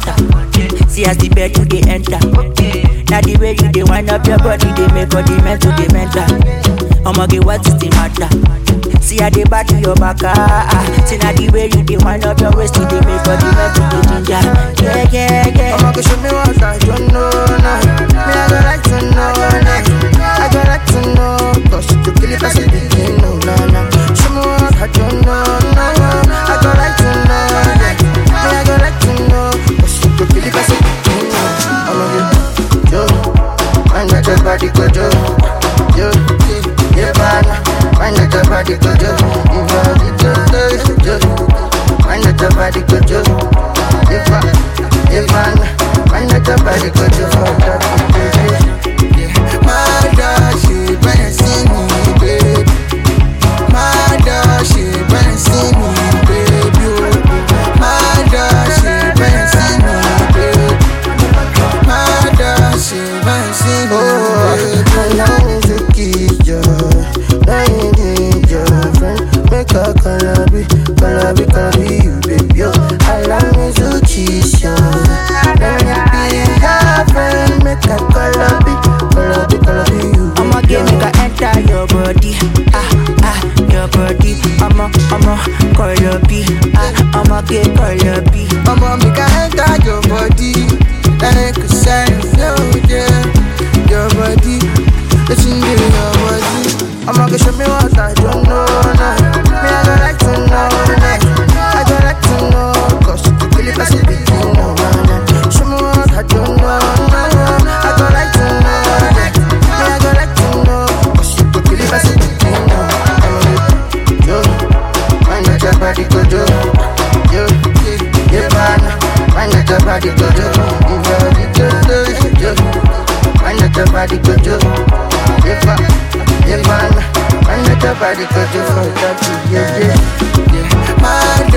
matter. See as the bed you dey enter. Now the way you dey wind up your body, they make all the mental dey mental. I'ma get what is the matter? See how they back to your back, ah, ah. See now the way you dey wind up your waist, you dey make all the mental dey ginger. Yeah, yeah, yeah. I'ma go show me what I don't know now. Me I go like to know now. I go like to know. Cause you kill it as a begin, no, no, no. Show me what I don't know now. I go like to know. yeah. Me I go like to know. Cause you kill it as a begin, no. I'ma get yo. Find out your body go yo. Yo, yeah, man. Find out your body go yo. If I did just yo. Find out your body go yo. If I, if I, find out your body go yo. For that, yeah. My dog, she better see me, baby. My dog, she better see me, baby. oh. My dog, she better see me, baby. My dog, she better see me, baby. Allow me to kiss you. Lying in your friend. Make a calabi, calabi, calabi, you, baby. yo. Allow me to kiss you. Let me be your friend. Make a calabi, calabi, calabi, you, I'ma baby. get yo. make I enter your body, ah ah, your body. I'ma I'ma call your B, ah I'ma get call your B. Mama, make I enter your body Like a sign, no, yeah Your body, listen to your body I'ma go show me what I don't know now Me, I go like to know now I go like to know Cause you really pass it between no man Show me what I don't know now I go like to know yeah. Me, I go like to know Cause you really pass it between no I'ma get yo Find out your body go yo Yo, yeah, man. Find out your body go yo. If you're the good, yo. Find out your body go yo. Yeah, man. Yeah, man. Find out your body go yo. For that, yeah, yeah, yeah. My